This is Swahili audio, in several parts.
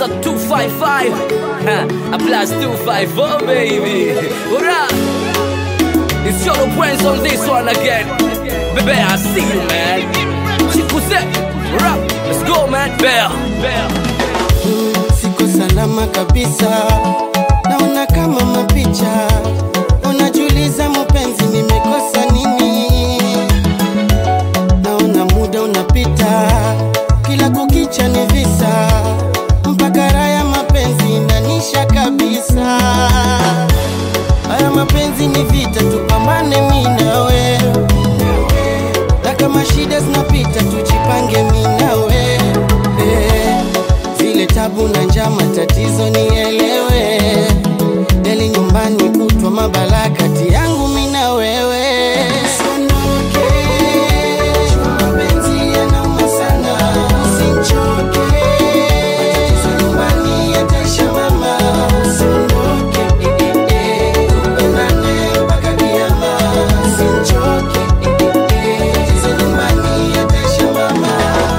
a 255. Huh, a plus 254, baby. What up? It's your brains on this one again. Baby, I see you, man. Chikuse, what up? Let's go, man. Bear, bear. Siko salama kabisa, naona kama mapicha. Unajiuliza mpenzi, nimekosa nini? Naona muda unapita, kila kukicha ni visa, mpaka raha ya mapenzi inanisha kabisa. Haya mapenzi ni vita, tupambane mi na wewe, na kama shida zinapita, tujipange mi na wewe eh. Zile tabu na njaa, matatizo nielewe, deli nyumbani kutwa mabala kati yangu mi na wewe. Usiondoke, mapenzi yanauma sana, usichoke, matatizo nyumbani yataisha mama. Usiondoke, eh, eh, eh, tupendane mpaka kiama. Usichoke, eh, eh, eh, matatizo nyumbani yataisha mama.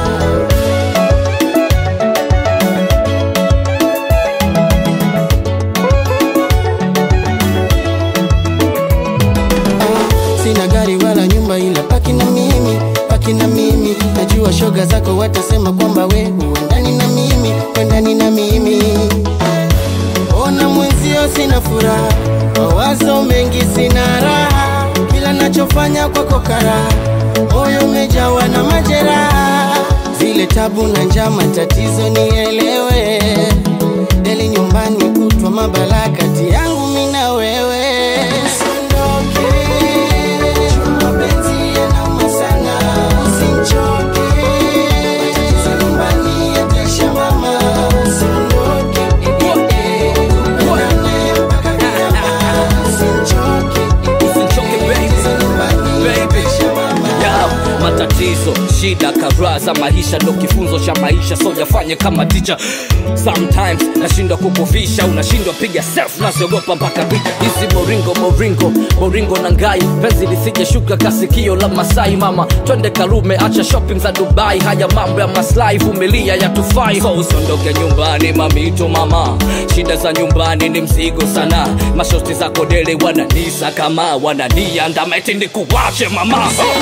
Sina gari wala nyumba ila paki na mimi, paki na mimi. Najua shoga zako watasema kwamba we huendani na mimi, huendani na mimi. Ona mwenzio sina furaha, mawazo mengi sina raha, kila nachofanya kwako karaha, moyo umejawa na majeraha, zile tabu na njaa, matatizo nielewe, deli nyumbani kutwa mabala kati yangu mi na wewe. Usiondoke, mapenzi yanauma sana, usichoke, matatizo nyumbani yataisha mama. Usiondoke, eh, eh, eh, tupendane mpaka kiama. Usichoke, eh, eh, Usichoke, eh, baby. matatizo nyumbani Baby. yataisha mama. Yao, matatizo shida kadhaa za maisha ndo kifunzo cha maisha so jafanye kama ticha sometimes nashindwa kukuvisha unashindwa piga self nasiogopa mpaka picha hizi moringo moringo moringo na ngai penzi lisije shuka kasikio la masai mama twende karume acha shopping za dubai haya mambo ya maslahi vumilia yatufai so usiondoke nyumbani mamito mama shida za nyumbani ni mzigo sana mashosti za kodele wananisa kama wananiandameti ndi kuwache mama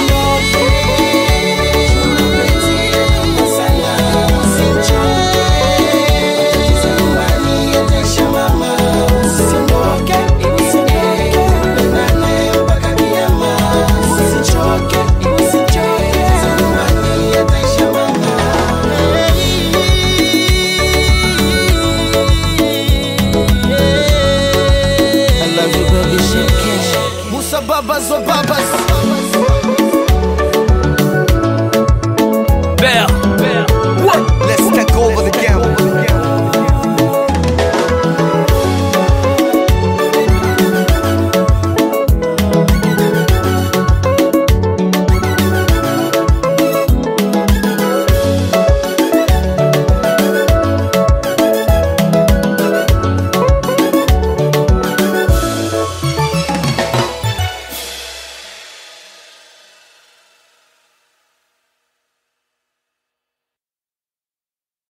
I love you, baby, shake Musa babas wa babas Bear, bear.